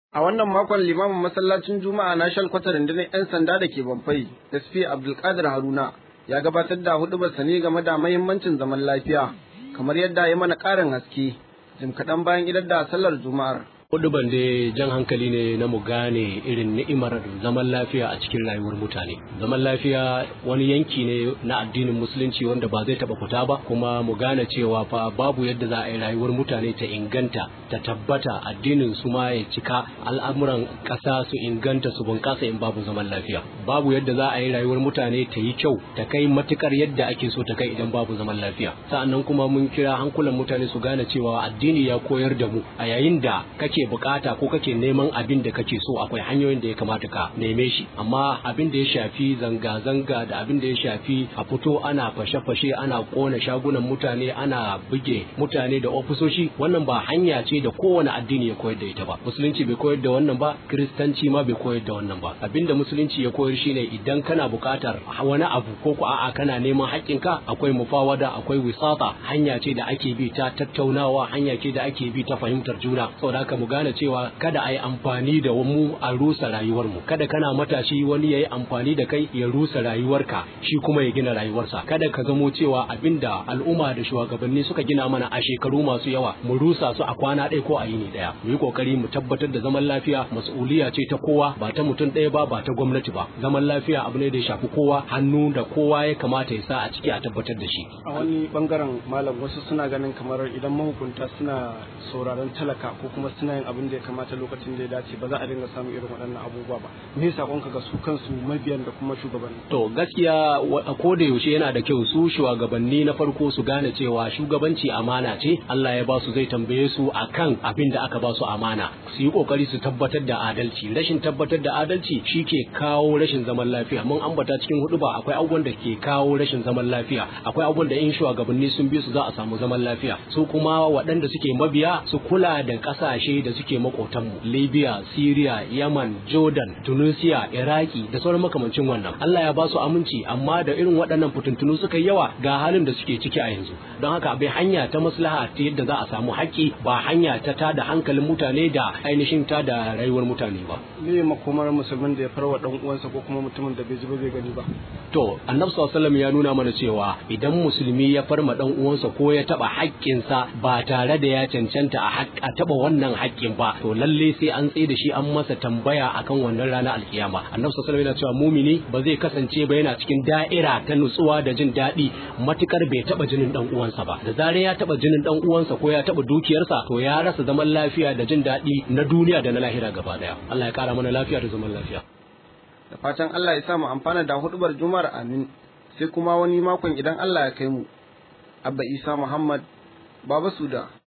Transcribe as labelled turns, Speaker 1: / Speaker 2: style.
Speaker 1: A wannan makon limamin masallacin Juma'a na shalkwata rundunar 'yan sanda da ke Bamfai, SP Abdulkadir Haruna, ya gabatar da hudubarsa ne game da mahimmancin zaman lafiya, kamar yadda ya mana ƙarin haske, jim kaɗan bayan idar da sallar Juma'ar.
Speaker 2: Huduban da jan hankali ne na mu gane irin ni'imar zaman lafiya a cikin rayuwar mutane. Zaman lafiya wani yanki ne na addinin musulunci wanda ba zai taba fita ba kuma mu gane cewa fa babu yadda za a yi rayuwar mutane ta inganta ta tabbata addinin su ma ya cika al'amuran ƙasa su inganta su bunƙasa in babu zaman lafiya. Babu yadda za a yi rayuwar mutane ta yi kyau ta kai matukar yadda ake so ta kai idan babu zaman lafiya. Sa'annan kuma mun kira hankulan mutane su gane cewa addini ya koyar da mu a yayin da kake kake bukata ko kake neman abin da kake so akwai hanyoyin da ya kamata ka neme shi amma abin da ya shafi zanga-zanga da abin da ya shafi a fito ana fashe-fashe ana kona shagunan mutane ana buge mutane da ofisoshi wannan ba hanya ce da kowane addini ya koyar da ita ba musulunci bai koyar da wannan ba kiristanci ma bai koyar da wannan ba abin da musulunci ya koyar shine idan kana bukatar wani abu ko ku a'a kana neman haƙƙinka akwai mufawada akwai wisata hanya ce da ake bi ta tattaunawa hanya ce da ake bi ta fahimtar juna saboda haka mu gane cewa kada a yi amfani da mu a rusa rayuwarmu kada kana matashi wani ya yi amfani da kai ya rusa rayuwarka shi kuma ya gina rayuwarsa kada ka zamo cewa abinda al'umma da shugabanni suka gina mana a shekaru masu yawa mu rusa su a kwana ɗaya ko a yini ɗaya mu yi kokari mu tabbatar da zaman lafiya mas'uliya ce ta kowa ba ta mutum ɗaya ba ba ta gwamnati ba zaman lafiya abu ne da ya shafi kowa hannu da kowa ya kamata ya sa a ciki a tabbatar da shi
Speaker 1: a wani bangaren malam wasu suna ganin kamar idan mahukunta suna sauraron talaka ko kuma suna yin abin da ya kamata lokacin da ya dace ba za a dinga samun irin waɗannan abubuwa ba me sakonka ga su kansu mabiyan da kuma shugabanni
Speaker 2: to gaskiya a koda yaushe yana da kyau su shugabanni na farko su gane cewa shugabanci amana ce Allah ya ba su zai tambaye su akan abin da aka ba su amana su yi kokari su tabbatar da adalci rashin tabbatar da adalci shi ke kawo rashin zaman lafiya mun ambata cikin hudu ba akwai abubuwan da ke kawo rashin zaman lafiya akwai abubuwan da in shugabanni sun bi su za a samu zaman lafiya su kuma waɗanda suke mabiya su kula da ƙasashe da suke makotanmu Libya, Syria, Yaman, Jordan, Tunisia, Iraki da sauran makamancin wannan. Allah ya ba su aminci amma da irin waɗannan fitintunu suka yi yawa ga halin da suke ciki a yanzu. Don haka bai hanya ta maslaha ta yadda za a samu haƙƙi ba hanya ta tada hankalin mutane da ainihin ta da rayuwar mutane ba.
Speaker 1: Me makomar musulmin da ya farwa dan uwansa ko kuma mutumin da bai ji ba bai gani ba.
Speaker 2: To, Annabi sallallahu ya nuna mana cewa idan musulmi ya farma dan uwansa ko ya taba haƙƙinsa ba tare da ya cancanta a taba wannan haƙƙin ba, to lalle sai an tsaye da shi an masa tambaya akan wannan rana alkiyama annabi sallallahu alaihi yana cewa mumini ba zai kasance ba yana cikin da'ira ta nutsuwa da jin daɗi matukar bai taba jinin dan uwansa ba da zarar ya taba jinin dan uwansa ko ya taba dukiyarsa to ya rasa zaman lafiya da jin daɗi na duniya da na lahira gaba daya Allah ya kara mana lafiya da zaman lafiya
Speaker 1: da fatan Allah ya sa mu amfana da hudubar juma'ar amin sai kuma wani makon idan Allah ya kai mu abba isa muhammad baba suda